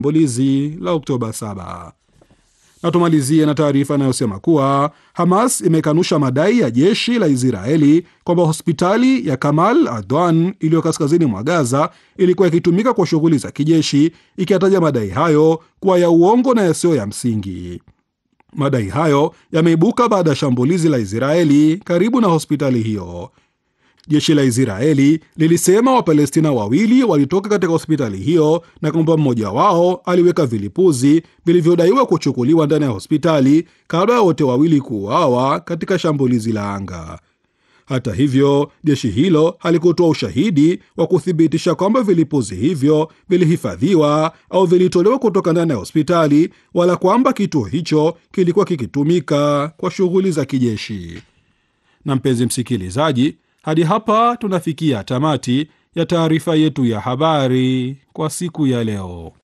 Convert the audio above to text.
shambulizi la Oktoba 7. Na tumalizie na taarifa inayosema kuwa Hamas imekanusha madai ya jeshi la Israeli kwamba hospitali ya Kamal Adwan iliyo kaskazini mwa Gaza ilikuwa ikitumika kwa shughuli za kijeshi, ikiyataja madai hayo kuwa ya uongo na yasiyo ya msingi. Madai hayo yameibuka baada ya shambulizi la Israeli karibu na hospitali hiyo. Jeshi la Israeli lilisema Wapalestina wawili walitoka katika hospitali hiyo na kwamba mmoja wao aliweka vilipuzi vilivyodaiwa kuchukuliwa ndani ya hospitali kabla ya wote wawili kuuawa katika shambulizi la anga. Hata hivyo, jeshi hilo halikutoa ushahidi wa kuthibitisha kwamba vilipuzi hivyo vilihifadhiwa au vilitolewa kutoka ndani ya hospitali wala kwamba kituo hicho kilikuwa kikitumika kwa shughuli za kijeshi. Na mpenzi msikilizaji, hadi hapa tunafikia tamati ya taarifa yetu ya habari kwa siku ya leo.